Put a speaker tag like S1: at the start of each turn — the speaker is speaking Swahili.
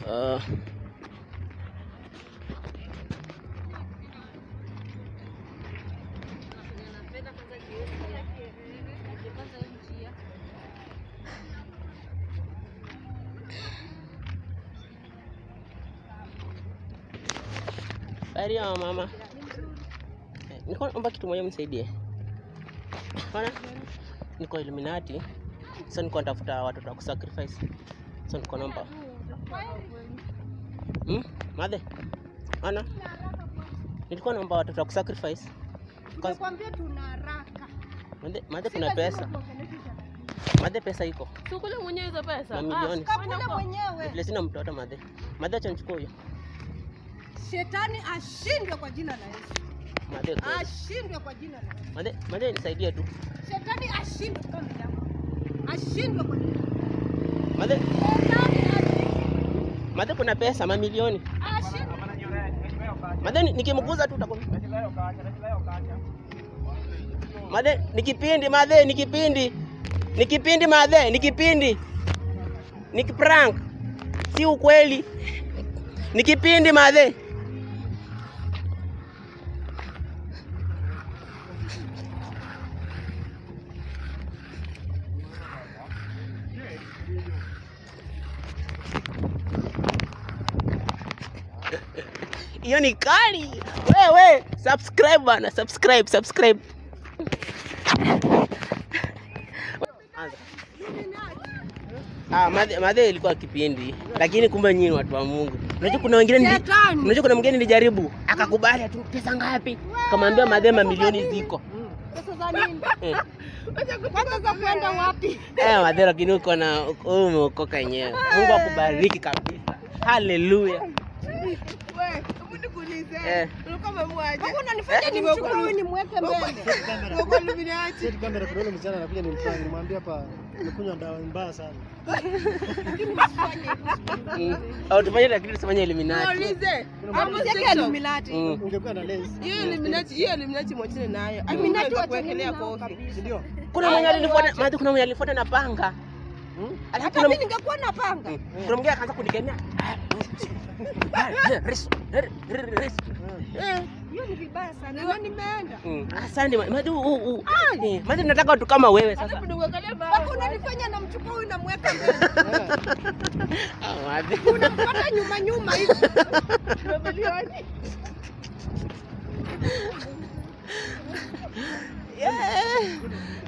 S1: Uh, Habari ya mama. Eh, Niko naomba kitu moja mnisaidie. Bana, niko Illuminati. Sasa niko natafuta watoto wa kusacrifice. Sasa niko naomba. Hmm? Madhe. Ana. Nilikuwa naomba watoto wa kusacrifice. Kwanza-
S2: Nimekwambia tuna haraka.
S1: Madhe, madhe kuna pesa. Madhe pesa iko.
S3: Sukule mwenyewe hizo pesa.
S1: Mamilioni.
S2: Kakule mwenyewe.
S1: Vile sina mtoto madhe. Madhe acha nichukue huyo.
S2: Shetani ashindwe kwa jina la Yesu.
S1: Madhe. kweli.
S2: Ashindwe kwa jina la Yesu.
S1: Madhe, madhe nisaidie tu.
S2: Shetani ashindwe kwa jina la Yesu. Ashindwe kwa jina la Yesu.
S1: Madhe,
S2: Shetani ashindwe.
S1: madhe kuna pesa mamilioni.
S2: Ashindwe.
S1: Madhe ni- nikimguza tu utakuwa. Madhe ni kipindi madhe ni kipindi. Ni kipindi madhe ni kipindi. Ni prank. Si ukweli. Ni kipindi madhe. Hiyo ni kali. Wewe subscribe bana, subscribe, subscribe. Anza. Ah, madhe, madhe ilikuwa kipindi, lakini kumbe nyinyi watu wa Mungu. Unajua kuna wengine nili,
S2: Shetani.
S1: unajua kuna mwingine nilijaribu akakubali tu pesa ngapi? Kamwambia madhe mamilioni ziko.
S2: Pesa za nini?
S1: Eh,
S2: Pesa za kwenda wapi?
S1: eh madhe, lakini uko na wewe umeokoka yenyewe. Mungu akubariki kabisa. Haleluya. Eh.
S2: Mbona unanifanya nimchukue huyu nimweke mbele?
S4: Seti kamera kuna yule msichana anakuja ni mfanye nimwambia hapa nimekunywa dawa mbaya sana.
S1: Mm. Au tufanye lakini tusifanye Illuminati.
S2: Amsieke Illuminati.
S1: Mm.
S4: Ungekuwa na lens,
S2: Illuminati watengeneza kabisa.
S4: si ndio?
S1: Kuna mwenye alinifuata, madhe kuna mwenye alinifuata na panga.
S4: Hmm?
S1: Alafu
S2: Hata
S1: kuna
S2: mimi ningekuwa na panga.
S1: Mm. kuna mwingine akaanza kunikemea. Ah, eh, resu, eh, eh, resu. Eh.
S2: Hiyo ni vibaya sana. Ndio nimeenda.
S1: Mm. Asante ma- madhe, u- u- eh, madhe tunataka watu kama wewe sasa.
S2: Mpaka unanifanya namchukua huyu namweka mbele.
S1: Ah, madhe.
S2: Unapata nyuma nyuma hivi.
S1: Yeah.